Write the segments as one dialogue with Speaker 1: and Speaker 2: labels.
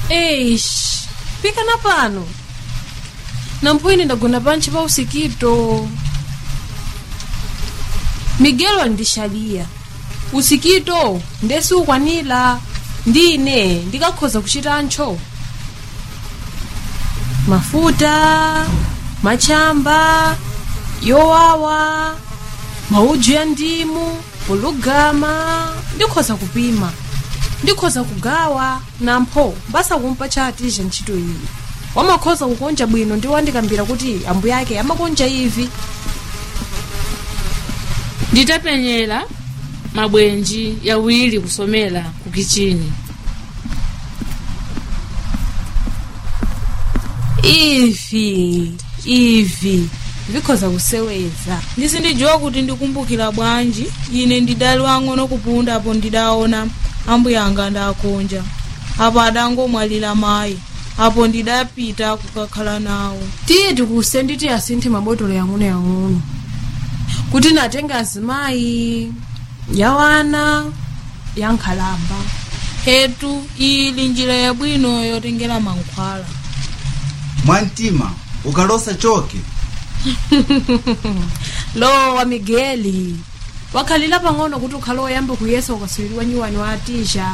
Speaker 1: eish pikana pano namphwini ndagona pantchi pa usikito migelo andixaliya usikito ndesi ukwanira ndine ndikakhoza kuchitantcho mafuta machamba yowawa maudzu ya ndimu polugama ndikhoza kupima ndikhoza kugawa nampho basa kumpa chatija ntchito iyi wamakhoza kukonja bwino ndi wandikambira kuti ambuye ake amakonja ivi
Speaker 2: nditapenyera mabwenji yawiri kusomera ku kichini
Speaker 1: ivi ivi vikhoza kuseweza
Speaker 3: ndisindidziwa kuti ndikumbukira bwanji ine ndidali wang'ono kupunda apo ndidaona ambuya anga ndakonja apo adangomwalira mayi apo ndidapita kukakhala nawo
Speaker 1: tiye tikuse nditi asinthe mabotolo yang'onoyang'ono kuti natenga azimayi yawana yankhalamba
Speaker 3: hetu ili njira yabwino yotengera mankhwala
Speaker 4: mwamtima ukalosa choke
Speaker 1: lowa migeli wakhalira pang'ono kuti ukhale woyamba kuyesa ukasuyiriwa nyiwani wa atisha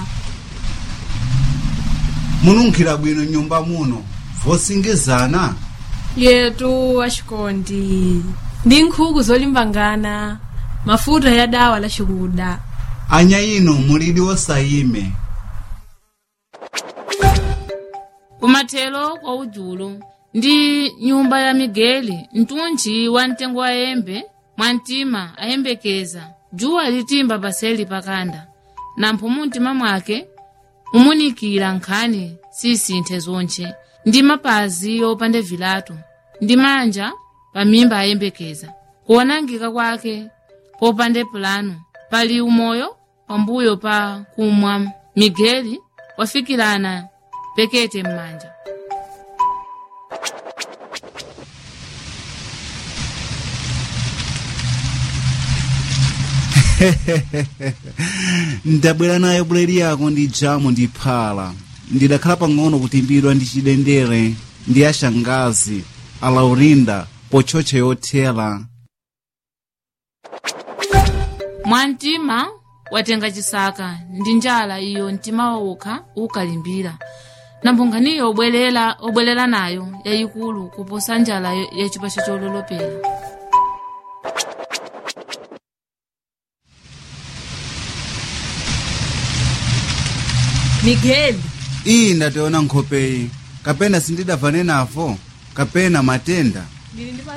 Speaker 4: mununkhira bwino nyumba muno vosingizana
Speaker 1: yetu axikondi ndi nkhuku zolimbangana mafuta ya dawa la xikuda
Speaker 4: anya ino mulidi wosayime
Speaker 2: kumathelo kwa udzulo ndi nyumba ya migeli mtunchi wa mtengo wa yembe mwamtima ayembekeza dzuwa litimba paseli pakanda nampho mumtima mwake mumunikira nkhani sisinthe zonche ndi mapazi opanda vilato ndi manja pamimba ayembekeza kuonangika kwake popanda pulano pali umoyo pambuyo pa kumwa migeli wafikirana pekete m'manja
Speaker 4: ndabwera nayo buledi yako ndi jamu ndi phala ndidakhala pang'ono kutimbidwa ndi chidendere ndi ashangazi alaurinda pochocha yothera
Speaker 2: mwamtima watenga chisaka ndi njala iyo mtima wawokha ukalimbira nambunkhaniyo obwerera obwerera nayo yayikulu kuposa njala ya- ya chipacho chololopera
Speaker 1: migeli
Speaker 4: iyi ndationa nkhopeyi kapena sindidavane navo kapena matenda
Speaker 1: ndili ndi